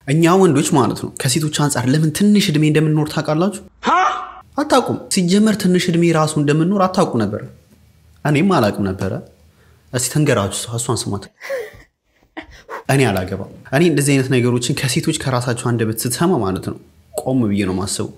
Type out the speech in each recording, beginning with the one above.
እኛ ወንዶች ማለት ነው ከሴቶች አንጻር ለምን ትንሽ እድሜ እንደምንኖር ታውቃላችሁ? አታውቁም። ሲጀመር ትንሽ እድሜ ራሱ እንደምንኖር አታውቁ ነበር። እኔም አላውቅም ነበረ። እስቲ ተንገራችሁ፣ ሰው እሷን ስሟት። እኔ አላገባም። እኔ እንደዚህ አይነት ነገሮችን ከሴቶች ከራሳቸው አንደበት ስትሰማ ማለት ነው ቆም ብዬ ነው ማሰቡ።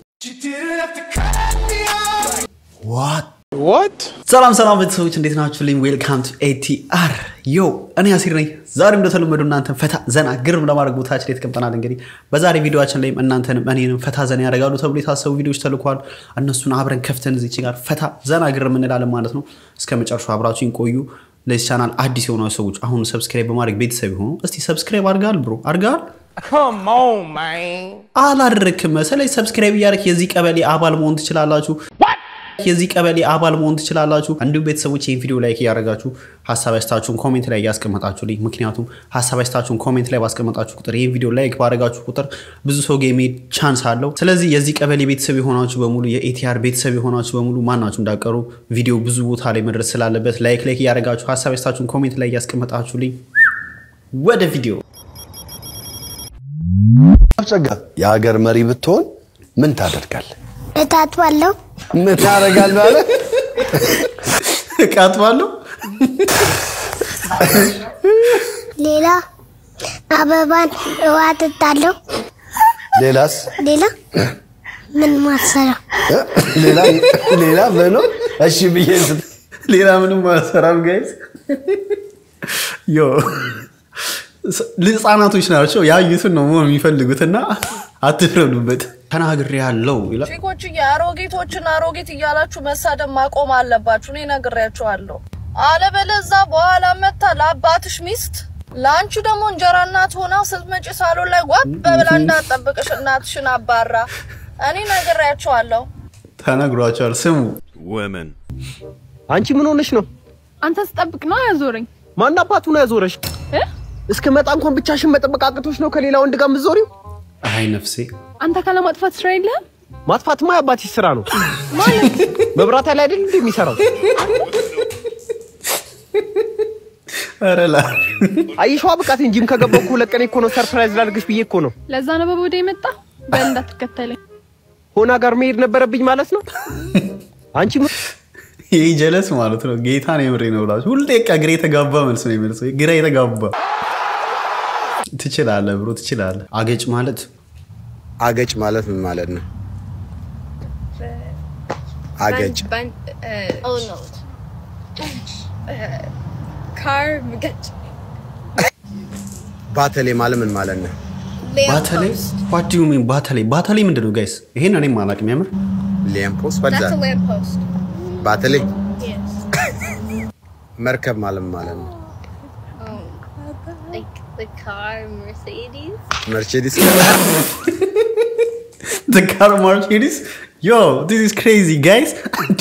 ሰላም ሰላም ቤተሰቦች እንዴት ናችሁ? ልኝ ዌልካም ቱ ኤቲአር ዮ እኔ አሲር ነኝ። ዛሬ እንደተለመዱ እናንተን ፈታ ዘና ግርም ለማድረግ ቦታችን ላይ ተቀምጠናል። እንግዲህ በዛሬ ቪዲዮችን ላይም እናንተንም እኔንም ፈታ ዘና ያደርጋሉ ተብሎ የታሰቡ ቪዲዮዎች ተልኳል። እነሱን አብረን ከፍተን እዚች ጋር ፈታ ዘና ግርም እንላለን ማለት ነው። እስከ መጨረሻው አብራችሁን ቆዩ። ለዚህ ቻናል አዲስ የሆኑ ሰዎች አሁን ሰብስክራይብ በማድረግ ቤተሰብ የሆኑ እስቲ ሰብስክራይብ አድርጋል ብሮ አድርጋል Come on, man. አላደረክም መሰለኝ። ሰብስክራይብ እያደረክ የዚህ ቀበሌ አባል መሆን ትችላላችሁ። የዚህ ቀበሌ አባል መሆን ትችላላችሁ። እንዲሁም ቤተሰቦች ይህን ቪዲዮ ላይክ እያደረጋችሁ ሀሳብ አስተያየታችሁን ኮሜንት ላይ እያስቀመጣችሁልኝ። ምክንያቱም ሀሳብ አስተያየታችሁን ኮሜንት ላይ ባስቀመጣችሁ ቁጥር ይህን ቪዲዮ ላይክ ባደረጋችሁ ቁጥር ብዙ ሰው ጋር የመሄድ ቻንስ አለው። ስለዚህ የዚህ ቀበሌ ቤተሰብ የሆናችሁ በሙሉ የኤቲአር ቤተሰብ የሆናችሁ በሙሉ ማናችሁ እንዳቀሩ ቪዲዮ ብዙ ቦታ ላይ መድረስ ስላለበት ላይክ ላይክ እያደረጋችሁ ሀሳብ አስተያየታችሁን ኮሜንት ላይ እያስቀመጣችሁልኝ ወደ ቪዲዮ ጸጋ የሀገር መሪ ብትሆን ምን ታደርጋለህ? እታጥባለሁ። ምን ታደርጋለህ አለ። እቃጥባለሁ ሌላ አበባን ውሃ እጠጣለሁ። ሌላስ? ሌላ ምን ማሰራ ሌላ ሌላ በኖ እሺ ብዬ ስት ሌላ ምንም አልሰራም ጋይዝ። ዮ ህጻናቶች ናቸው ያዩትን ነው መሆን የሚፈልጉትና አትፍረዱበት። ተናግሬ ያለው ይላል። ቺኮች የአሮጌቶችን አሮጌት እያላችሁ መሳደብ ማቆም አለባችሁ። እኔ ነግሬያችኋለሁ። አለበለዛ በኋላ መታ ለአባትሽ ሚስት ለአንቺ ደግሞ እንጀራ እናት ሆና ስትመጪ ሳሎን ላይ ጓብ በብላ እንዳትጠብቅሽ እናትሽን አባራ። እኔ ነግሬያችኋለሁ። ተነግሯቸዋል። ስሙ አንቺ ምን ሆነሽ ነው? አንተ ስጠብቅ ነው ያዞረኝ ማን አባቱ ነው ያዞረሽ? እ? እስከ መጣ እንኳን ብቻሽን መጠበቅ አቅቶሽ ነው ከሌላ ወንድ ጋር የምትዞሪው? አይ ነፍሴ አንተ ካለማጥፋት ስራ የለህም ማጥፋትማ የአባትሽ ስራ ነው። መብራት ላይ አይደል እንዴ የሚሰራው? ኧረ ላ አይሸዋ ብቃት እንጂም ከገባሁ እኮ ሁለት ቀን እኮ ነው። ሰርፕራይዝ ላድርግሽ ብዬ እኮ ነው። ለዛ ነው በቦዴ የመጣ በል እንዳትከተለኝ ሆና ጋር መሄድ ነበረብኝ ማለት ነው። አንቺ ምን- ይህ ጀለስ ማለት ነው። ጌታን የምሬ ነው ብላችሁ ሁሌ ቃ ግራ የተጋባ መልስ ነው የሚመልሰው። ግራ የተጋባ ትችላለህ ብሮ ትችላለህ። አገጭ ማለት አገጭ ማለት ምን ማለት ነው? አገጭ Oh no. Car መገጭ ባተሌ ማለት ምን ማለት ነው? ባተሌ ዋት ዩ ሚን ባተሌ ባተሌ ምንድን ነው ጋይስ? ይሄን እኔም አላውቅም የምር ሊያምፖስ That's በዛ a lamppost. ባተሌ Yes. መርከብ ማለት ምን ማለት ነው? Like the car Mercedes. መርቼዲስ The car Mercedes yo this is crazy guys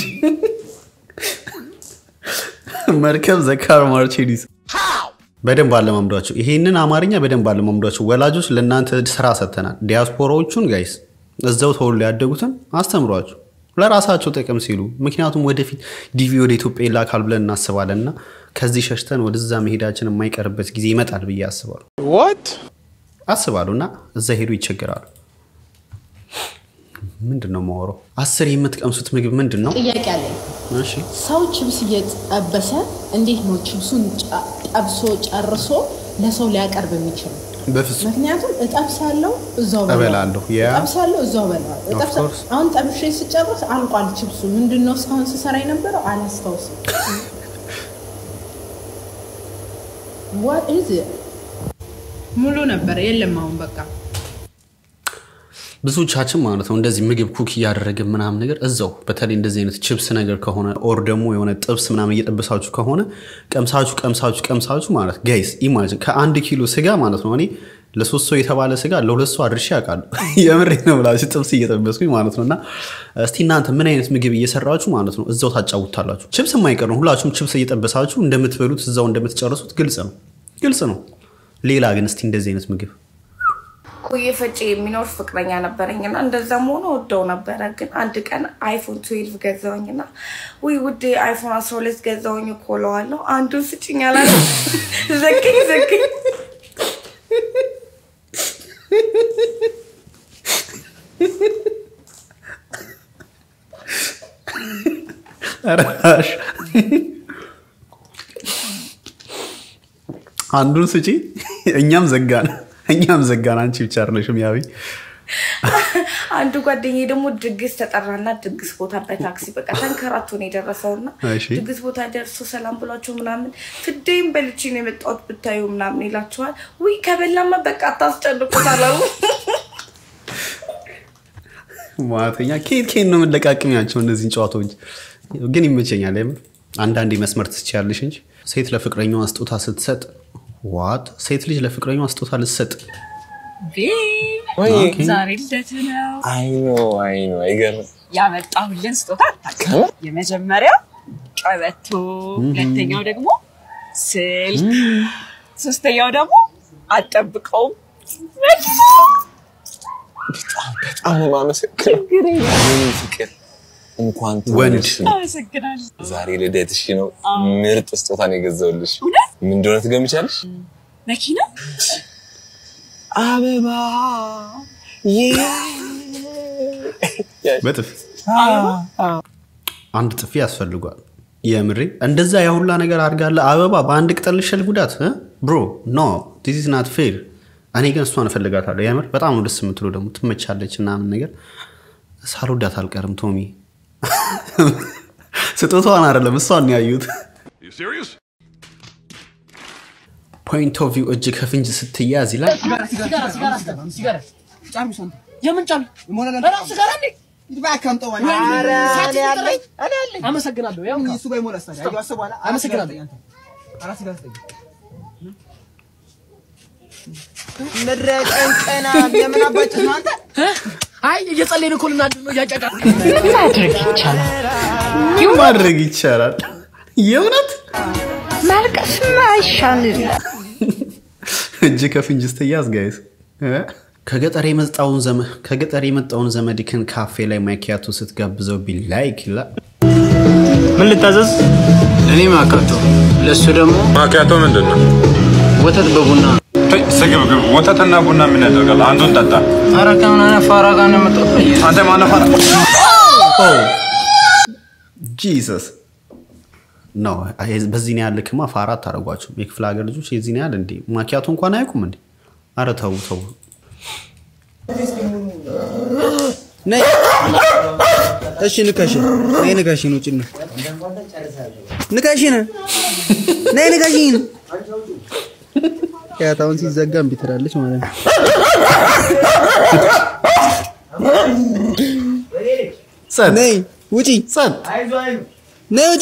መርከብ ዘ ካር ማርቼዲስ በደንብ አለማምዷቸው። ይሄንን አማርኛ በደንብ አለማምዷቸው። ወላጆች ለእናንተ ስራ ሰጥተናል። ዲያስፖራዎቹን ጋይስ እዛው ተወልደው ያደጉትን አስተምሯቸው ለራሳቸው ጥቅም ሲሉ። ምክንያቱም ወደፊት ዲቪ ወደ ኢትዮጵያ ይላካል ብለን እናስባለን እና ከዚህ ሸሽተን ወደዛ መሄዳችን የማይቀርበት ጊዜ ይመጣል ብዬ አስባሉ What? አስባሉ እና እዛ ሄዱ ይቸገራሉ። ምንድን ነው የማወራው? አስር የምትቀምሱት ምግብ ምንድን ነው? ጥያቄ አለኝ። እሺ ሰው ችብስ እየጠበሰ እንዴት ነው ችብሱን ጨ- ጠብሶ ጨርሶ ለሰው ሊያቀርብ የሚችል? በፍጹም ምክንያቱም እጠብሳለሁ እዛው እበላለሁ። ያ እጠብሳለሁ እዛው በላለሁ። Of እጠብሳ- course. አሁን ጠብሼ ስጨርስ አልቋል ችብሱ። ምንድን ነው እስካሁን ስሰራ የነበረው አላስታውስም። What is it? ሙሉ ነበረ የለም አሁን በቃ ብዙዎቻችን ማለት ነው እንደዚህ ምግብ ኩክ እያደረግን ምናምን ነገር እዛው በተለይ እንደዚህ አይነት ችፕስ ነገር ከሆነ ኦር ደግሞ የሆነ ጥብስ ምናምን እየጠበሳችሁ ከሆነ ቀምሳችሁ ቀምሳችሁ ቀምሳችሁ ማለት ጋይስ ኢማጅን ከአንድ ኪሎ ስጋ ማለት ነው እኔ ለሶስት ሰው የተባለ ስጋ ለሁለት ሰው አድርሼ ያውቃሉ። የምሬ ነው ብላችሁ ጥብስ እየጠበስኩኝ ማለት ነው። እና እስቲ እናንተ ምን አይነት ምግብ እየሰራችሁ ማለት ነው እዛው ታጫውታላችሁ። ችፕስ የማይቀር ነው። ሁላችሁም ችፕስ እየጠበሳችሁ እንደምትበሉት እዛው እንደምትጨርሱት ግልጽ ነው፣ ግልጽ ነው። ሌላ ግን እስቲ እንደዚህ አይነት ምግብ ቆየ ፈጬ የሚኖር ፍቅረኛ ነበረኝና እንደዛም ሆኖ ወደው ነበረ። ግን አንድ ቀን አይፎን ትዌልቭ ገዛውኝና ውይ ውዴ አይፎን አስራ ሁለት ገዛውኝ እኮ እለዋለሁ። አንዱን ስጭኝ አላለ። ዘግኝ ዘግኝ ረሽ አንዱን ስጪ። እኛም ዘጋን፣ እኛም ዘጋን። አንቺ ብቻ አይደለሽም ያቢ አንዱ ጓደኛዬ ደግሞ ድግስ ተጠራና ድግስ ቦታ በታክሲ በቃ ተንከራቶ ነው የደረሰውና እሺ። ድግስ ቦታ ደርሶ ሰላም ብሏቸው ምናምን ፍዴም በልቼ ነው የመጣሁት ብታዩ ምናምን ይላቸዋል። ውይ ከበላማ በቃ አታስጨንቁት አለው። ማተኛ ኬት ኬት ነው የምንለቃቅሚያቸው እነዚህን ጨዋታዎች ግን ይመቸኛል። የምር አንዳንዴ መስመር ትችያለሽ እንጂ ሴት ለፍቅረኛዋ ስጦታ ስትሰጥ ዋት ሴት ልጅ ለፍቅረኛዋ ስጦታ ልትሰጥ ኦኬ። ዛሬ ልደት ነው አይኖ አይኖ አይገርም። ያመጣሁልን ስጦታ አታውቅም። የመጀመሪያው ቀበቶ፣ ሁለተኛው ደግሞ ስልክ፣ ሶስተኛው ደግሞ አጠብቀውም በጣም ነው የማመሰግነው። የኔ ፍቅር እንኳን ወንድ ተወለድሽ። አመሰግናለሁ። ዛሬ ልደትሽ ነው። አዎ። ምርጥ ስጦታ ነው የገዛሁልሽ። እውነት? ምን እንደሆነ ትገምቻለሽ? መኪና አበባ በጥፍ አንድ ጥፊ ያስፈልጓል። የምሬ እንደዛ የሁላ ነገር አድርጋለ አበባ በአንድ ቅጠል ልሸል ጉዳት ብሮ ኖ ዲስ ኢዝ ናት ፌር። እኔ ግን እሷን እፈልጋታለሁ። የምር በጣም ነው ደስ የምትለው ደግሞ ትመቻለች ምናምን ነገር ሳልወዳት አልቀርም። ቶሚ ስጦታዋን አይደለም እሷን ነው ያዩት። ፖይንት ኦፍ ቪው እጅ ከፍንጅ ስትያዝ ይላል። የምን ጫሉ ራሱ ጋር እንዴ ባካምጠው አመሰግናለሁ። ያው እሱ ጋር ይሞላል። አመሰግናለሁ። አራት ጋር ስጠኝ። ምድረ ቀንቀና የምን አባጭ ነው አንተ? አይ እየጸለይን እኮ ልናድር ነው እያጫጫ ማድረግ ይቻላል። ምን ማድረግ ይቻላል? የእውነት ማልቀስማ አይሻልም። እጅ ከፍንጅ ስትያዝ ጋይስ እ? ከገጠር የመጣውን ዘመ ከገጠር የመጣውን ዘመድክን ካፌ ላይ ማኪያቶ ስትጋብዘው ቢላይክ ይላል። ምን ልታዘዝ? እኔ ማካቶ፣ ለእሱ ደግሞ ማኪያቶ ምንድን ነው? ወተት በቡና ስግብግብ ወተትና ቡና ምን ያደርጋል? አንዱን ጠጣ። ኧረ ከምን አይነት ፋራ ጋር ነው የመጣሁት? አንተ ማነው ፋራ? ጂሰስ ነው። በዚህ ያህል ልክማ ፋራ አታደርጓቸው። የክፍለ ሀገር ልጆች የዚህን ያህል እንዴ ማኪያቶ እንኳን አያውቁም እንዴ? አረ ተው ተው። ነይ እሺ፣ ንከሽን ነይ፣ ንከሽን ውጭ ነው ንከሽን ነይ፣ ንከሽን ያታውን ሲዘጋ እምቢ ትላለች ማለት ነው። ነይ ውጪ፣ ነይ ውጪ።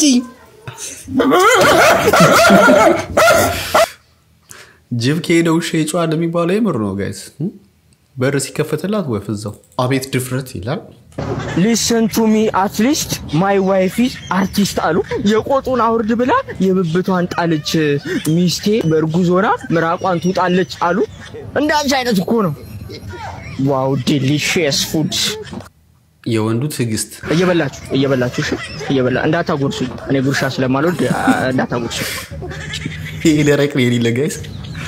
ጅብ ከሄደ ውሻ ይጮሃል የሚባለው የምር ነው ጋይስ። በር ሲከፈትላት ወፍ እዛው። አቤት ድፍረት ይላል። ሊስን ቱ ሚ አትሊስት ማይ ዋይፍ ኢዝ አርቲስት አሉ። የቆጡን አውርድ ብላ የብብቷን ጣለች። ሚስቴ በእርጉዝ ሆና ምራቋን ትውጣለች አሉ። እንደ አንቺ አይነት እኮ ነው። ዋው ዴሊሽየስ ፉድ የወንዱ ትዕግስት እየበላችሁ እየበላችሁ እሺ፣ እየበላ እንዳታጎርሱ። እኔ ጉርሻ ስለማልወድ አ፣ እንዳታጎርሱ። ይሄ ደረቅ ነው የሌለ ጋይስ።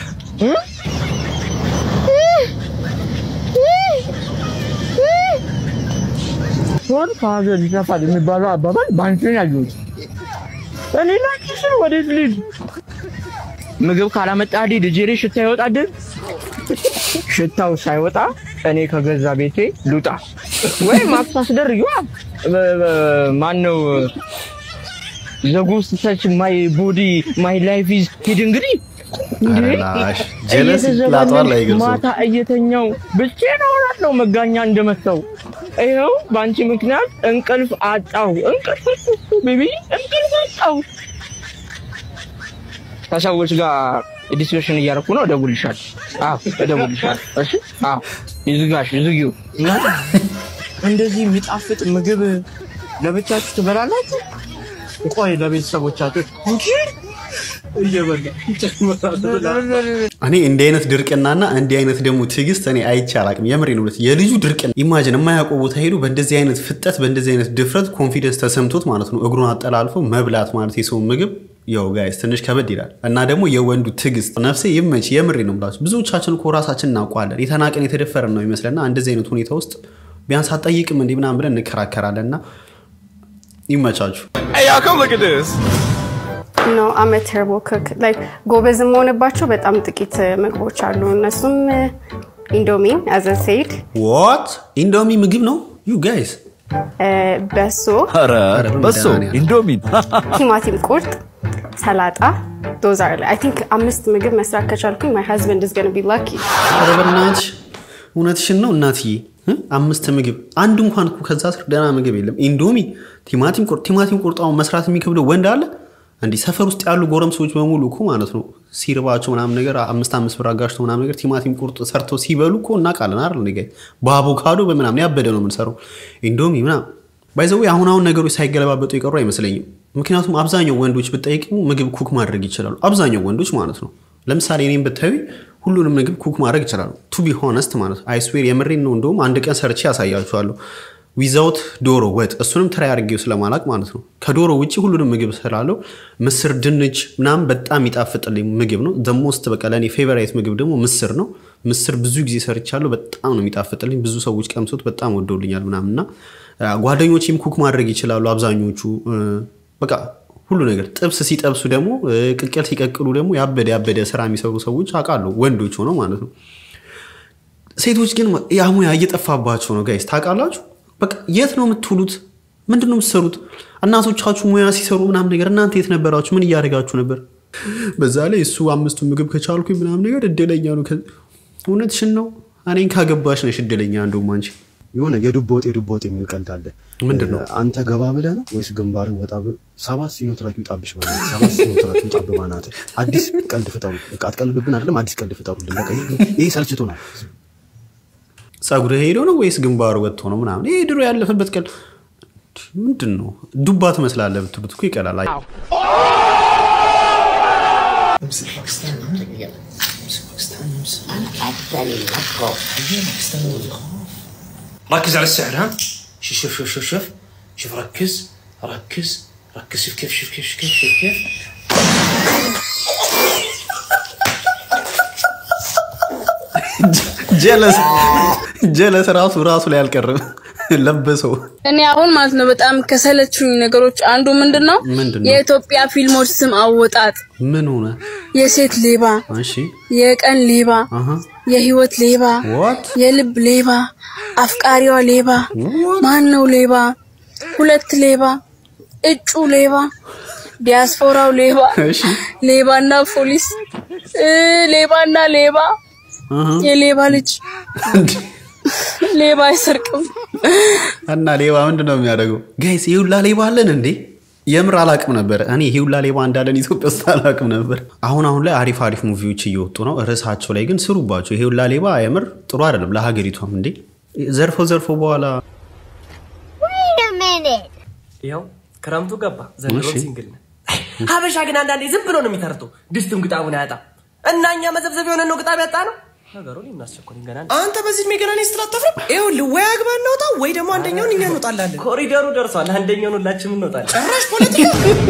ሆን ከሀገር ይጠፋል የሚባለው አባባል በአንቺ ነው ያየሁት። እኔ ላንቺ ስል ወዴት ልሂድ? ምግብ ካላመጣልኝ ልጄ ሽታ ይወጣድን? ሽታው ሳይወጣ እኔ ከገዛ ቤቴ ልውጣ ወይ ማክስ አስደርጊዋ። ማነው ዘጎስት ተች ማይ ቦዲ ማይ ላይፍ ኢዝ ሂድ እንግዲህ ኧረ ላሽ ጀለስ ላጧል እየተዘባነን አይገልጹም። ማታ እየተኛው ብቻዬን እሆናለሁ መጋኛ እንደመታው። ይኸው በአንቺ ምክንያት እንቅልፍ አጣሁ። እንቅልፍ ቤቢ እንቅልፍ አጣሁ። ከሰዎች ጋር ዲስከሽን እያደረኩ ነው። እደውልልሻለሁ። አዎ እደውልልሻለሁ። እሺ አዎ ይዝጋሽ፣ ይዝጊው። እናት እንደዚህ የሚጣፍጥ ምግብ ለብቻችሁ ትበላላችሁ? ቆይ ለቤተሰቦቻችሁ እንጂ እየበላ እኔ እንዲህ አይነት ድርቅናና እንዲህ አይነት ደግሞ ትዕግስት እኔ አይቼ አላቅም። የምሬ ነው። የልጁ ድርቅና ኢማጅን የማያውቀው ቦታ ሄዱ በእንደዚህ አይነት ፍጠት በእንደዚህ አይነት ድፍረት ኮንፊደንስ ተሰምቶት ማለት ነው እግሩን አጠላልፎ መብላት ማለት የሰውን ምግብ ያው ጋይስ ትንሽ ከበድ ይላል እና ደግሞ የወንዱ ትዕግስት ነፍሴ ይመች። የምሬ ነው ብላችሁ ብዙዎቻችን እኮ ራሳችን እናውቀዋለን። የተናቀን የተደፈረን ነው ይመስለና እንደዚህ አይነት ሁኔታ ውስጥ ቢያንስ አትጠይቅም እንዲህ ምናምን ብለን እንከራከራለን እና ይመቻችሁ። Hey, y'all, come look at this. ኖ አም ተርቦ ክክ ላይክ ጎበዝ የምሆንባቸው በጣም ጥቂት ምግቦች አሉ። እነሱም ኢንዶሚ አዘ ሴድ፣ ዋት ኢንዶሚ ምግብ ነው ዩ ጋይስ በሶ፣ ኧረ በሶ ኢንዶሚን ቲማቲም ቁርጥ፣ ሰላጣ ዶዝ አር አይ ቲንክ አምስት ምግብ መስራት ከቻልኩኝ ማይ ሀዝበንድ ኢዝ ገና ቢ ላኪ። ኧረ በእናትሽ እውነትሽን ነው እናትዬ እ? አምስት ምግብ አንድ እንኳን እኮ ከዛ ስር ደህና ምግብ የለም። ኢንዶሚ፣ ቲማቲም ቁርጥ ቲማቲም ቁርጥ አሁን መስራት የሚከብደው ወንድ አለ እንዲህ ሰፈር ውስጥ ያሉ ጎረምሶች በሙሉ እኮ ማለት ነው ሲርባቸው ምናምን ነገር አምስት አምስት ብር አጋጭተው ምናምን ነገር ቲማቲም ቁርጥ ሰርተው ሲበሉ እኮ እናውቃለን አይደል? እንደ በአቮካዶ በምናምን ያበደ ነው የምንሰራው ኢንዶሚ ምናምን ባይዘው አሁን አሁን ነገሮች ሳይገለባበጡ የቀሩ አይመስለኝም። ምክንያቱም አብዛኛው ወንዶች ብጠይቅ ምግብ ኩክ ማድረግ ይችላሉ። አብዛኛው ወንዶች ማለት ነው። ለምሳሌ እኔም ብታዩ ሁሉንም ምግብ ኩክ ማድረግ ይችላሉ። ቱ ቢ ሆነስት ማለት ነው። አይስዌር የምሬን ነው። እንደውም አንድ ቀን ሰርቼ ያሳያችኋለሁ ዊዛውት ዶሮ ወጥ፣ እሱንም ትራይ አድርጌው ስለማላቅ ማለት ነው። ከዶሮ ውጭ ሁሉንም ምግብ ስላለው ምስር፣ ድንች ምናምን በጣም ይጣፍጥልኝ ምግብ ነው። ዘሞስት በቃ ለእኔ ፌቨራይት ምግብ ደግሞ ምስር ነው። ምስር ብዙ ጊዜ ሰርቻለሁ። በጣም ነው የሚጣፍጥልኝ። ብዙ ሰዎች ቀምሶት በጣም ወደውልኛል ምናምን እና ጓደኞቼም ኩክ ማድረግ ይችላሉ አብዛኞቹ በቃ ሁሉ ነገር ጥብስ ሲጠብሱ ደግሞ ቅቅል ሲቀቅሉ ደግሞ ያበደ ያበደ ስራ የሚሰሩ ሰዎች አውቃለሁ ወንዶች ሆነው ማለት ነው ሴቶች ግን ያ ሙያ እየጠፋባቸው ነው ጋይስ ታውቃላችሁ በቃ የት ነው የምትውሉት ምንድን ነው የምትሰሩት እናቶቻችሁ ሙያ ሲሰሩ ምናምን ነገር እናንተ የት ነበራችሁ ምን እያደረጋችሁ ነበር በዛ ላይ እሱ አምስቱ ምግብ ከቻልኩኝ ምናምን ነገር እድለኛ ነው እውነትሽን ነው እኔን ካገባሽ ነሽ እድለኛ እንደውም አንቺ የሆነ የዱቦ ወጥ የዱቦ ወጥ የሚል ቀልድ አለ። ምንድን ነው? አንተ ገባ ብለህ ነው ወይስ ግንባርን ወጣ ብለህ? ሰባት ሲኖትራክ ይውጣብሽ ማለት ነው። ሰባት ሲኖትራክ ይውጣብ ማለት አዲስ ቀልድ ፍጠሩ። በቃ አትቀልዱብን አይደለም፣ አዲስ ቀልድ ፍጠሩልን። በቃ ይሄ- ይሄ ሰልችቶናል። ጸጉር ሄዶ ነው ወይስ ግንባሩ ወጥቶ ነው ምናምን ይሄ ድሮ ያለፈበት ቀል ምንድን ነው ዱባ ትመስላለህ ብትሉት እኮ ይቀላል አይ- ركز على السعر ها شوف شوف شوف شوف شوف شوف ركز ركز ركز شوف كيف شوف كيف شوف كيف شوف كيف ጀለስ ጀለስ ራሱ ራሱ ላይ አልቀርም ለበሰው እኔ አሁን ማለት ነው በጣም ከሰለቹኝ ነገሮች አንዱ ምንድን ነው ምንድን ነው? የኢትዮጵያ ፊልሞች ስም አወጣጥ ምን ሆነ የሴት ሌባ፣ እሺ የቀን ሌባ፣ አሃ የህይወት ሌባ፣ What? የልብ ሌባ፣ አፍቃሪዋ ሌባ፣ ማን ነው ሌባ፣ ሁለት ሌባ፣ እጩ ሌባ፣ ዲያስፖራው ሌባ፣ እሺ ሌባና ፖሊስ እ ሌባና ሌባ፣ አሃ የሌባ ልጅ ሌባ አይሰርቅም። እና ሌባ ምንድን ነው የሚያደርገው ጋይስ ይህ ሁላ ሌባ አለን እንዴ የምር አላቅም ነበር እኔ ይህ ሁላ ሌባ እንዳለን ኢትዮጵያ ውስጥ አላቅም ነበር አሁን አሁን ላይ አሪፍ አሪፍ ሙቪዎች እየወጡ ነው ርዕሳቸው ላይ ግን ስሩባቸው ይሄ ሁላ ሌባ የምር ጥሩ አይደለም ለሀገሪቷም እንዴ ዘርፎ ዘርፎ በኋላ Wait a minute. ይኸው ክረምቱ ገባ ዘንድሮ እሺ። ሲንግል ነን ሀበሻ ግን አንዳንዴ ዝም ብሎ ነው የሚተርተው ድስቱን ግጣሙን አያጣም እና እኛ መዘብዘብ የሆነ ነው ግጣም ያጣ ነው ነገሩን እናስቸኮል ገና አንተ በዚህ እድሜ ገና እኔ ስትል አታፍርም? ይኸውልህ ወይ አግባ እንውጣ ወይ ደግሞ አንደኛውን እኛ እንወጣላለን። ኮሪደሩ ደርሷል። አንደኛውን ሁላችንም እንወጣለን። ጭራሽ ፖለቲካ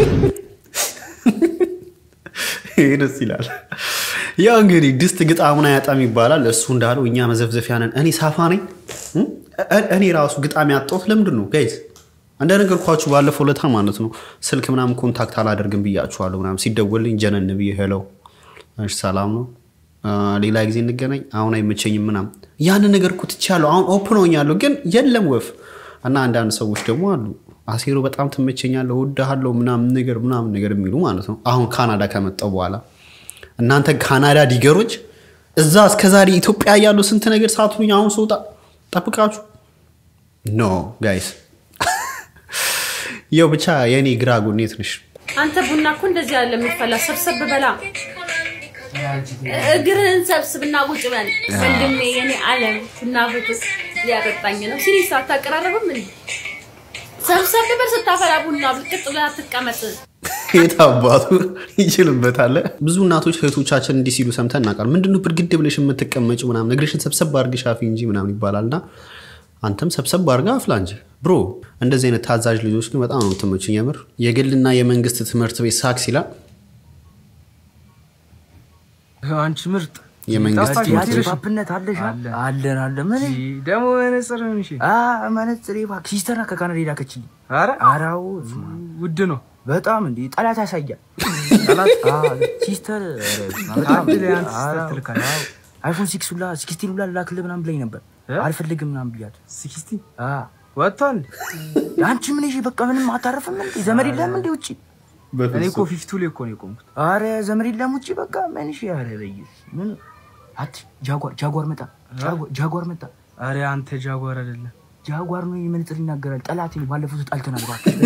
ይሄ ደስ ይላል ያው እንግዲህ ድስት ግጣሙን አያጣም ይባላል እሱ እንዳለው እኛ መዘፍዘፊያ ነን እኔ ሳፋ ነኝ እ? እ- እኔ ራሱ ግጣም ያጣሁት ለምንድን ነው ጋይዝ እንደነገርኳችሁ ባለፈው ለታ ማለት ነው ስልክ ምናምን ኮንታክት አላደርግም ብያችኋለሁ ምናምን ሲደወልኝ ጀነን ብዬ ሄለው እሺ ሰላም ነው አ፣ ሌላ ጊዜ እንገናኝ አሁን አይመቸኝም ምናምን ያንን ነገር እኮ ትቻለሁ አሁን ኦፕን ሆኛለሁ ግን የለም ወፍ እና አንዳንድ ሰዎች ደግሞ አሉ አሴሮ በጣም ትመቸኛለህ እወድሃለሁ ምናምን ነገር ምናምን ነገር የሚሉ ማለት ነው አሁን ካናዳ ከመጣው በኋላ እናንተ ካናዳ ዲገሮች እዛ እስከዛሬ ኢትዮጵያ ያለው ስንት ነገር ሳትሉኝ አሁን ስወጣ ጠብቃችሁ ኖ ጋይስ የው ብቻ የእኔ ግራ ጎኔት ነሽ አንተ ቡና እኮ እንደዚህ ያለ የሚፈላ ሰብሰብ በላ እግርህን ሰብስብና ቁጭ በል ወንድሜ፣ የኔ ዓለም ቡና ፍትስ ሊያጠጣኝ ነው። ሲሪስ አታቀራረብም እንዴ? ሰብሰብ በል ስታፈላ ቡና ብልቅጥ ብለህ አትቀመጥ። የት አባቱ ይችልበታል። ብዙ እናቶች እህቶቻችን እንዲህ ሲሉ ሰምተን እናውቃለን። ምንድነው ብርግድ ብለሽ የምትቀመጭ ምናምን እግርሽን ሰብሰብ አድርገሽ አፊ እንጂ ምናምን ይባላልና አንተም ሰብሰብ አድርጋ አፍላ እንጂ ብሮ። እንደዚህ አይነት ታዛዥ ልጆች ግን በጣም ነው የምትመቹኝ። የምር የግልና የመንግስት ትምህርት ቤት ሳክስ ይላል። አንቺ ምርጥ የመንግስት ጠፋሽ ትምህርት ቤት ፓፕነት አለሽ አለን አለ ምን ደግሞ መነጽር እሺ መነጽር እባክህ ሲስተር ናት ከካናዳ የላከችልኝ ኧረ አራው ውድ ነው በጣም እንዴ ጠላት ያሳያል ጠላት አዎ፣ ሲስተር ኧረ በስመ አብ፣ በጣም ካርድ ላይ አንተ ሲስተር አዎ፣ ትልካለህ። አዎ። አይፎን ሲክስ ሁላ ሲክስቲን ሁላ ላክልህ ምናምን ብላኝ ነበር አልፈልግም ምናምን ብያት ሲክስቲን ወጥቷል አንቺ ምን ይዤ በቃ ምንም አታረፍም እንዴ ዘመድ የለም እንዴ ውጭ እኔ እኮ ፊፍቱ ላይ እኮ ነው የቆምኩት አረ ዘመድ የለም ውጭ በቃ ምን ይዤ አረ በይስ ምን አት ጃጓር ጃጓር መጣ ጃጓር- ጃጓር መጣ አረ አንተ ጃጓር አይደለም ጃጓር ነው የመነጽር ይናገራል ጠላት ነው ባለፈው ተጣልተናል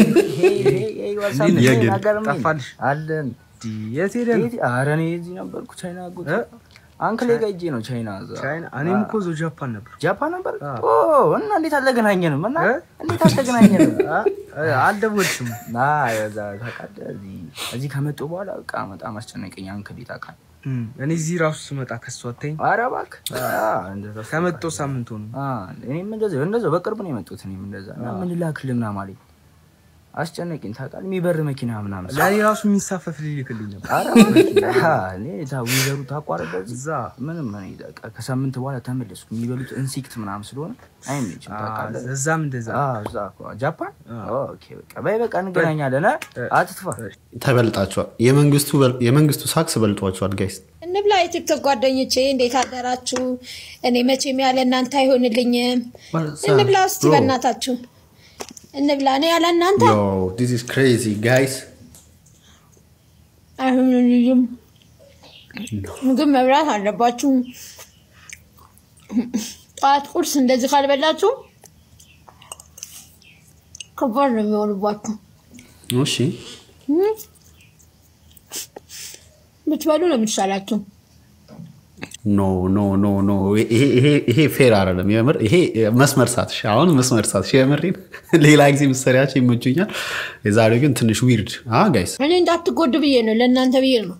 የግል ጠፋልሽ አለን የት ሄደ ነው? አረ እኔ እዚህ ነበርኩ ቻይና ጉት አንክሌ ጋር ሂጄ ነው ቻይና እዛ ቻይና እኔም እኮ እዛው ጃፓን ነበር ጃፓን ነበር ኦ እና እንዴት አልተገናኘንም እና እንዴት አልተገናኘንም አልደወልሽም ና እዛ ታውቃለህ እዚህ እዚህ ከመጡ በኋላ በቃ በጣም አስጨነቀኝ አንክሌ ታውቃለህ እም፣ እኔ እዚህ ራሱ ስመጣ ከሱ አታይኝ ኧረ እባክህ አ፣ እንደዛ ከመጣሁ ሳምንት ሆነ አ፣ እኔም እንደዛ እንደዛ በቅርብ ነው የመጡት እኔም እንደዛ እና ምን ላክልህ ምናምን አለኝ አስጨነቀኝ ታውቃለህ የሚበር መኪና ምናምን ለእኔ ራሱ የሚሳፈፍ ሊልክልኝ ነበር ኧረ እባክህ፣ አ፣ እኔ ታ ዊዘሩ ታቋረጠ እዛ ምንም እኔ በቃ ከሳምንት በኋላ ተመለስኩ የሚበሉት ኢንሴክት ምናምን ስለሆነ አይመችም ታውቃለህ እዛም እንደዛ አ፣ እዛ እኮ ጃፓን ኦኬ በቃ በይ በቃ እንገናኛለን አ፣ አትጥፋ ተበልጣችኋል። የመንግስቱ በል- የመንግስቱ ሳክስ በልጧችኋል ጋይስ። እንብላ የቲክቶክ ጓደኞቼ እንዴት አደራችሁ? እኔ መቼም ያለ እናንተ አይሆንልኝም። እንብላ እስቲ Bro. በእናታችሁ እንብላ። እኔ ያለ እናንተ ዮ ዲስ ኢዝ ክሬዚ ጋይስ። አይሆንልኝም። ምግብ መብላት አለባችሁ። ጠዋት ቁርስ እንደዚህ ካልበላችሁ ከባድ ነው የሚሆንባችሁ። እሺ እም? ብትበሉ ነው የሚሻላችሁ። ኖ ኖ ኖ ኖ ይሄ- ይሄ- ይሄ ፌር አይደለም። የምር ይሄ መስመር ሳትሽ አሁን መስመር ሳትሽ የምሬን ሌላ ጊዜ ምሰሪያቸው ይመቹኛል። የዛሬው ግን ትንሽ ዊርድ ጋይስ። እኔ እንዳትጎዱ ብዬ ነው፣ ለእናንተ ብዬ ነው።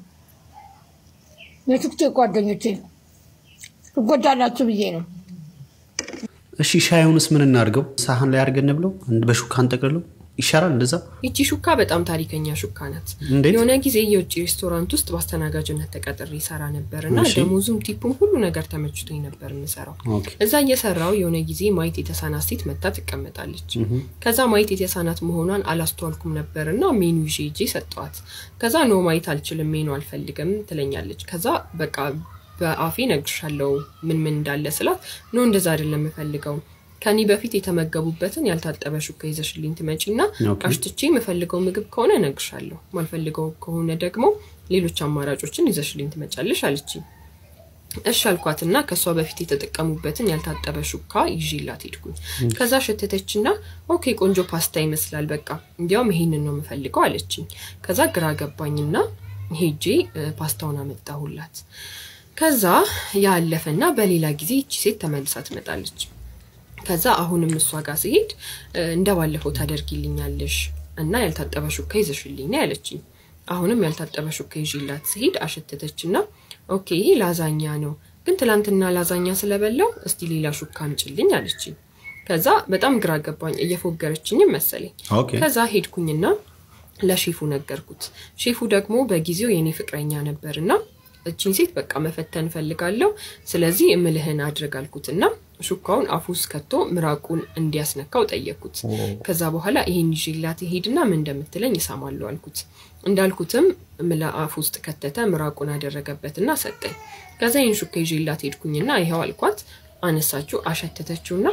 የቲክቶክ ጓደኞቼ ትጎዳላችሁ ብዬ ነው። እሺ ሻዩንስ ምን እናድርገው? ሳህን ላይ አድርገን ብለው በሹካ እንጠቅልለው ይሻላል እንደዛ። ይቺ ሹካ በጣም ታሪከኛ ሹካ ናት። እንዴት? የሆነ ጊዜ የውጭ ሬስቶራንት ውስጥ በአስተናጋጅነት ተቀጥሬ ይሰራ ነበር እና እሺ። ደሞዙም ቲፑም ሁሉ ነገር ተመችቶኝ ነበር የምሰራው። ኦኬ። እዛ እየሰራው የሆነ ጊዜ ማየት የተሳናት ሴት መታ ትቀመጣለች። እህ። ከዛ ማየት የተሳናት መሆኗን አላስተዋልኩም ነበር እና ሜኑ ይዤ ሄጄ ሰጠዋት። ከዛ ኖ ማየት አልችልም ሜኑ አልፈልግም ትለኛለች። ከዛ በቃ በአፌ ነግርሻለሁ ምን ምን እንዳለ ስላት ኖ እንደዛ አይደለም የምፈልገው ከኔ በፊት የተመገቡበትን ያልታጠበ ሹካ ይዘሽልኝ ትመጪና ኦኬ። አሽትቼ የምፈልገው ምግብ ከሆነ እነግርሻለሁ፣ ማልፈልገው ከሆነ ደግሞ ሌሎች አማራጮችን ይዘሽልኝ ትመጫለሽ አለችኝ። እሺ አልኳትና ከእሷ በፊት የተጠቀሙበትን ያልታጠበ ሹካ ይዤላት ሄድኩኝ። ከዛ ሸተተችና ኦኬ ቆንጆ ፓስታ ይመስላል፣ በቃ እንዲያውም ይሄንን ነው የምፈልገው አለችኝ። ከዛ ግራ ገባኝና ሄጄ እ፣ ፓስታውን አመጣሁላት። ከዛ ያለፈና በሌላ ጊዜ ይቺ ሴት ተመልሳ ትመጣለች። ከዛ አሁንም እሷ ጋር ስሄድ እ፣ እንደ ባለፈው ታደርጊልኛለሽ እና ያልታጠበ ሹካ ይዘሽልኝ ነው ያለችኝ። አሁንም ያልታጠበ ሹካ ይዤላት ስሄድ አሸተተች እና ኦኬ ይሄ ላዛኛ ነው፣ ግን ትላንትና ላዛኛ ስለበላው እስቲ ሌላ ሹካ አምጪልኝ አለችኝ። ከዛ በጣም ግራ ገባኝ፣ እየፎገረችኝም መሰለኝ። ኦኬ። ከዛ ሄድኩኝና ለሼፉ ነገርኩት። ሼፉ ደግሞ በጊዜው የኔ ፍቅረኛ ነበርና እቺን ሴት በቃ መፈተን ፈልጋለሁ፣ ስለዚህ እምልህን አድርግ አልኩትና ሹካውን አፉ ውስጥ ከቶ ምራቁን እንዲያስነካው ጠየቅኩት። ከዛ በኋላ ይሄን ይዤላት ሄድና ምን እንደምትለኝ እሰማለሁ አልኩት። እንዳልኩትም ምላ አፍ ውስጥ ከተተ፣ ምራቁን አደረገበትና ሰጠኝ። ከዛ ይህን ሹካ ይዤላት ሄድኩኝና ይኸው አልኳት። አነሳችው፣ አሸተተችውና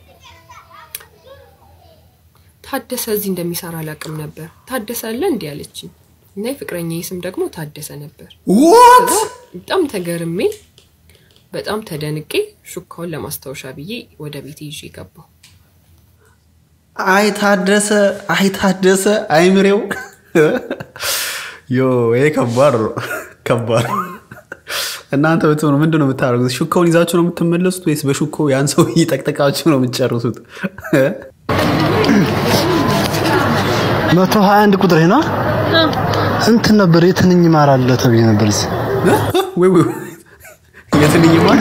ታደሰ እዚህ እንደሚሰራ አላውቅም ነበር። ታደሰ አለ እንዲህ አለችኝ እና የፍቅረኛዬ ስም ደግሞ ታደሰ ነበር። What? ከዛ በጣም ተገርሜ በጣም ተደንቄ ሹካውን ለማስታወሻ ብዬ ወደ ቤቴ ይዤ ገባሁ። አይ ታደሰ፣ አይ ታደሰ፣ አይምሬው ዮ ይሄ ከባድ ነው፣ ከባድ ነው። እናንተ ብትሆኑ ምንድን ነው የምታደርጉት? ሹካውን ይዛችሁ ነው የምትመለሱት ወይስ በሹካው ያን ሰው እየጠቅጠቃችሁ ነው የምትጨርሱት? መቶ ሀያ አንድ ቁጥር ና እንትን ነበር የትንኝ ማር አለ ተብዬ ነበር እዚህ ወይ ወይ የትንኝ ማር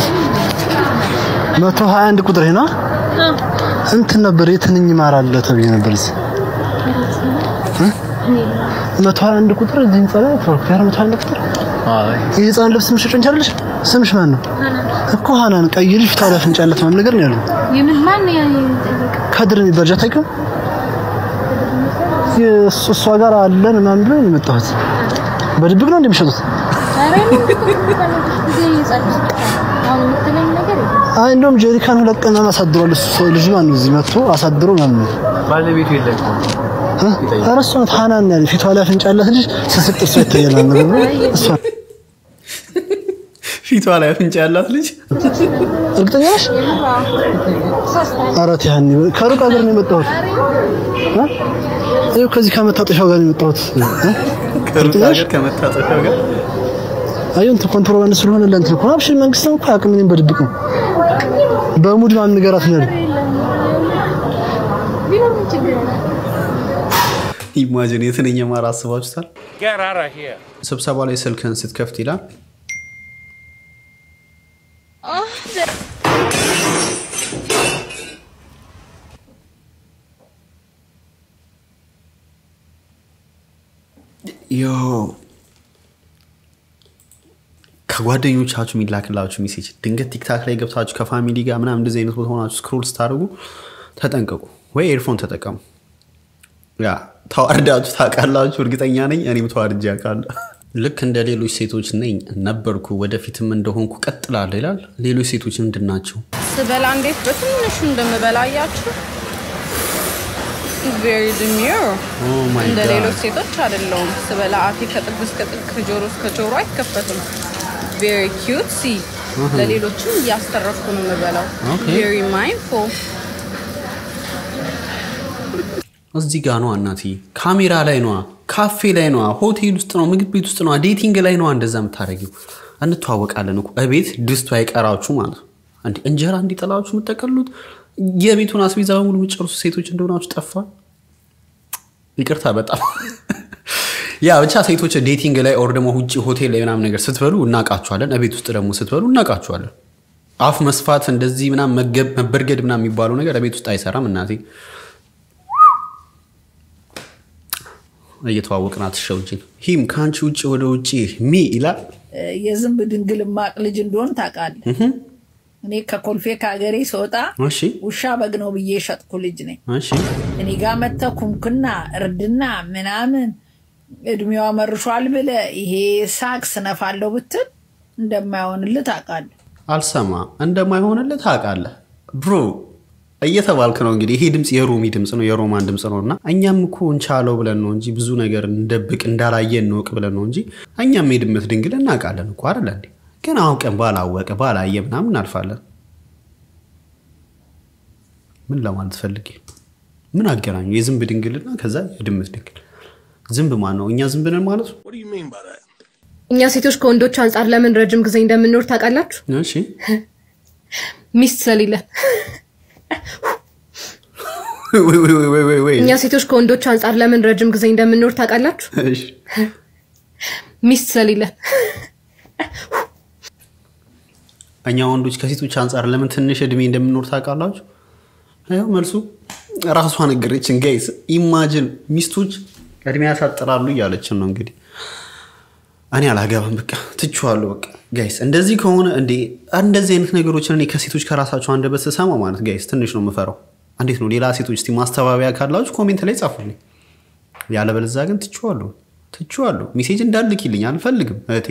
መቶ ሀያ አንድ ቁጥር ና እንትን ነበር የትንኝ ማር አለ ተብዬ ነበር እዚህ እ? መቶ ሀያ አንድ ቁጥር እዚህ ህንጻ ላይ ተወርኩ ያለ መቶ ሀያ አንድ ቁጥር የህፃን ልብስ ምሽጭ እንችላለሽ ስምሽ ማን ነው እኮ ሀናን ቀይ ልጅ ፊቷ ላይ አፍንጫ ያላት ምናምን ነገር ነው ያለው የምን ማን ነው የጠየቀው? ከድር የሚባል ጃታ ይቀር የእሱ- እሷ ጋር አለን ምናምን ብሎ ነው የመጣሁት በድብቅ ነው እንደሚሸጡት ኧረ እኔ እኮ የምፈልግሽ ጊዜ እየጸለይኩ ነው። አሁን የምትለኝ ነገር የለም። አይ እንደውም ጀሪካን ሁለት ቀን ምናምን አሳድሯል እሱ ሰው ልጅ ማን ነው እዚህ መጥቶ አሳድሮ ምናምን ነው ባለቤቱ የለም እ? ኧረ እሷ ናት ሀናን ያለ ፊቷ ላይ አፍንጫ ያላት ልጅ ስስቅ ጥርሷ ይታያል ምናምን ነገር ብሎ እሷ ፊቷ ላይ አፍንጫ ያላት ልጅ እርግጠኛ ነሽ? ኧረ ተይ ሀኒ ከሩቅ ሀገር ነው የመጣሁት እ? ይኸው ከዚህ ከመታጠሻው ጋር ነው የመጣሁት እ? ከሩቅ ሀገር ከመታጠፊያው ጋር አየሁ እንትን ኮንትሮባንድ ስለሆነ ለእንትን እኮ ነው። አብሽር መንግስት ነው እኮ አያውቅም። እኔም በድብቅ ነው በሙድ ምናምን ንገራት ነው ያለው። ቢኖርም ችግር የለም። ኢማጂን የትንኝ ማር አስባችሁታል? Get out of here. ስብሰባ ላይ ስልክህን ስትከፍት ይላል ዮ ከጓደኞቻችሁ የሚላክላችሁ ሜሴጅ ድንገት ቲክታክ ላይ ገብታችሁ ከፋሚሊ ጋር ምናምን እንደዚህ አይነት ቦታ ሆናችሁ ስክሮል ስታደርጉ ተጠንቀቁ፣ ወይ ኤርፎን ተጠቀሙ። ያ ተዋርዳችሁ ታውቃላችሁ፣ እርግጠኛ ነኝ። እኔም ተዋርጄ አውቃለሁ። ልክ እንደ ሌሎች ሴቶች ነኝ ነበርኩ፣ ወደፊትም እንደሆንኩ ቀጥላለሁ ይላል። ሌሎች ሴቶች ምንድን ናቸው? ስበላ እንዴት በትንሹ እንደምበላ አያችሁ። ቬሪ ድሚር Oh my እንደ God. ሌሎች ሴቶች አይደለውም። ስበላ አፌ ከጥግ እስከ ጥግ ከጆሮ እስከ ጆሮ አይከፈትም። ቬሪ ኪዩት ሲ Uh-huh. ለሌሎችም እያስተረፍኩ ነው የምበላው። Okay. ቬሪ ማይንድፉል እዚህ ጋ ነዋ እናትዬ፣ ካሜራ ላይ ነዋ፣ ካፌ ላይ ነዋ፣ ሆቴል ውስጥ ነው፣ ምግብ ቤት ውስጥ ነዋ፣ ዴቲንግ ላይ ነዋ። እንደዛ የምታደርጊው እንተዋወቃለን እኮ እቤት ድስቱ አይቀራችሁ ማለት ነው። እንዲ እንጀራ እንዲጠላችሁ የምጠቀሉት የቤቱን አስቤዛ በሙሉ የምጨርሱ ሴቶች እንደሆናችሁ ጠፋ። ይቅርታ በጣም ያ ብቻ ሴቶች ዴቲንግ ላይ ኦር ደግሞ ውጭ ሆቴል ላይ ምናምን ነገር ስትበሉ እናውቃችኋለን። እቤት ውስጥ ደግሞ ስትበሉ እናውቃችኋለን። አፍ መስፋት እንደዚህ ምናምን መገብ- መበርገድ ምናምን የሚባለው ነገር ቤት ውስጥ አይሰራም እናቴ እየተዋወቅን አትሸውጂን። ሂም ከአንቺ ውጭ ወደ ውጭ ሚ ይላል። የዝንብ ድንግል ማቅ ልጅ እንደሆን ታውቃለህ። እህም፣ እኔ ከኮልፌ ከሀገሬ ስወጣ እሺ ውሻ በግ ነው ብዬ የሸጥኩ ልጅ ነኝ። እሺ እኔ ጋር መጥተህ ኩምክና እርድና ምናምን እድሜዋ መርሿል ብለህ ይሄ ሳቅ ስነፋለሁ ብትል እንደማይሆንልህ ታውቃለህ። አልሰማ እንደማይሆንልህ ታውቃለህ ብሮ እየተባልክ ነው እንግዲህ። ይሄ ድምፅ የሮሚ ድምፅ ነው የሮማን ድምፅ ነው እና እኛም እኮ እንቻለው ብለን ነው እንጂ ብዙ ነገር እንደብቅ እንዳላየ እንወቅ ብለን ነው እንጂ እኛም የድመት ድንግል እናውቃለን እኮ አይደለ እንዴ? ግን አውቀን ባላወቀ ባላየ ምናምን እናልፋለን። ምን ለማለት ፈልጌ ምን አገናኙ? የዝንብ ድንግልና ከዛ የድመት ድንግል። ዝንብ ማን ነው? እኛ ዝንብ ነን ማለት ነው? እኛ ሴቶች ከወንዶች አንጻር ለምን ረጅም ጊዜ እንደምንኖር ታውቃላችሁ? እሺ ሚስት ስለሌለን። ወይ ወይ ወይ ወይ ወይ ወይ እኛ ሴቶች ከወንዶች አንጻር ለምን ረጅም ጊዜ እንደምንኖር ታውቃላችሁ? እሺ ሚስት ስለሌለን። እኛ ወንዶች ከሴቶች አንጻር ለምን ትንሽ እድሜ እንደምንኖር ታውቃላችሁ? ያው መልሱ ራሷ ነገረችን። ጋይስ ኢማጅን ሚስቶች እድሜ ያሳጥራሉ እያለችን ነው እንግዲህ። እኔ አላገባም በቃ ትችዋለሁ። በቃ ጋይስ እንደዚህ ከሆነ እንዴ እንደዚህ አይነት ነገሮችን እኔ ከሴቶች ከራሳቸው አንደበት ስሰማ ማለት ጋይስ ትንሽ ነው የምፈራው። እንዴት ነው ሌላ ሴቶች እስቲ ማስተባበያ ካላችሁ ኮሜንት ላይ ጻፉልኝ። ያለበለዚያ ግን ትችዋለሁ ትችዋለሁ። ሜሴጅ እንዳልክልኝ አልፈልግም እህቴ።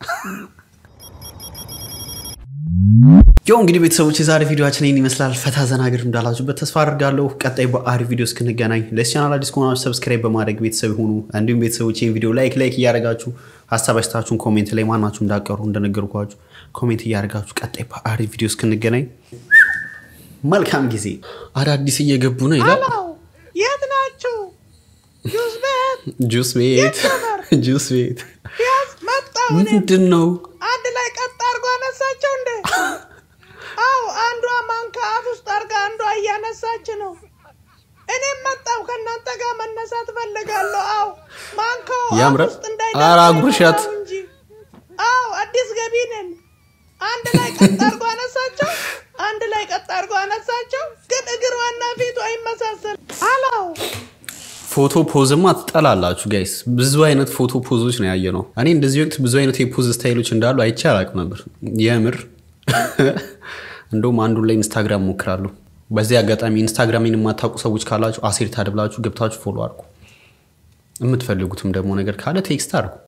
ያው እንግዲህ ቤተሰቦች የዛሬ ቪዲዮችን ይህን ይመስላል። ፈታ ዘና ግር እንዳላችሁበት ተስፋ አድርጋለሁ። ቀጣይ በአሪፍ ቪዲዮ እስክንገናኝ ለዚህ ቻናል አዲስ ከሆናችሁ ሰብስክራይብ በማድረግ ቤተሰብ ሆኑ። እንዲሁም ቤተሰቦች ይህን ቪዲዮ ላይክ ላይክ እያደረጋችሁ ሀሳብ አስተያየታችሁን ኮሜንት ላይ ማናችሁ እንዳቀሩ እንደነገርኳችሁ ኮሜንት እያደረጋችሁ ቀጣይ በአሪፍ ቪዲዮ እስክንገናኝ መልካም ጊዜ። አዳዲስ እየገቡ ነው ይላል የት ናችሁ? ጁስ ቤት ጁስ ቤት ጁስ ቤት ያዝ መጣሁ። እኔም ምንድን ነው? አንድ ላይ ቀጥ አድርጎ አነሳቸው እንዴ? አው አንዷ ማንካ አፍ ውስጥ አድርጋ አንዷ እያነሳች ነው። እኔም መጣሁ ከእናንተ ጋር መነሳት ፈልጋለሁ። አው ማንካው አፍ ያምራል። ውስጥ እንዳይደርስ ኧረ አጉርሻት። ነው እንጂ። አው አዲስ ገቢ ነን። አንድ ላይ ቀጥ አድርጎ አነሳቸው። አንድ ላይ ቀጥ አድርጎ አነሳቸው። ግን እግሯና ፊቱ አይመሳሰል። አላው ፎ ፎቶ ፖዝማ ትጠላላችሁ ጋይስ። ብዙ አይነት ፎቶ ፖዞች ነው ያየ ነው። እኔ እንደዚህ ወቅት ብዙ አይነት የፖዝ ስታይሎች እንዳሉ አይቼ አላቅም ነበር የምር። እንደውም አንዱን ላይ ኢንስታግራም ሞክራለሁ። በዚህ አጋጣሚ ኢንስታግራሚን የማታውቁ ሰዎች ካላችሁ አሴር ታድብላችሁ ገብታችሁ ፎሎ አድርጉ። የምትፈልጉትም ደግሞ ነገር ካለ ቴክስት አድርጉ።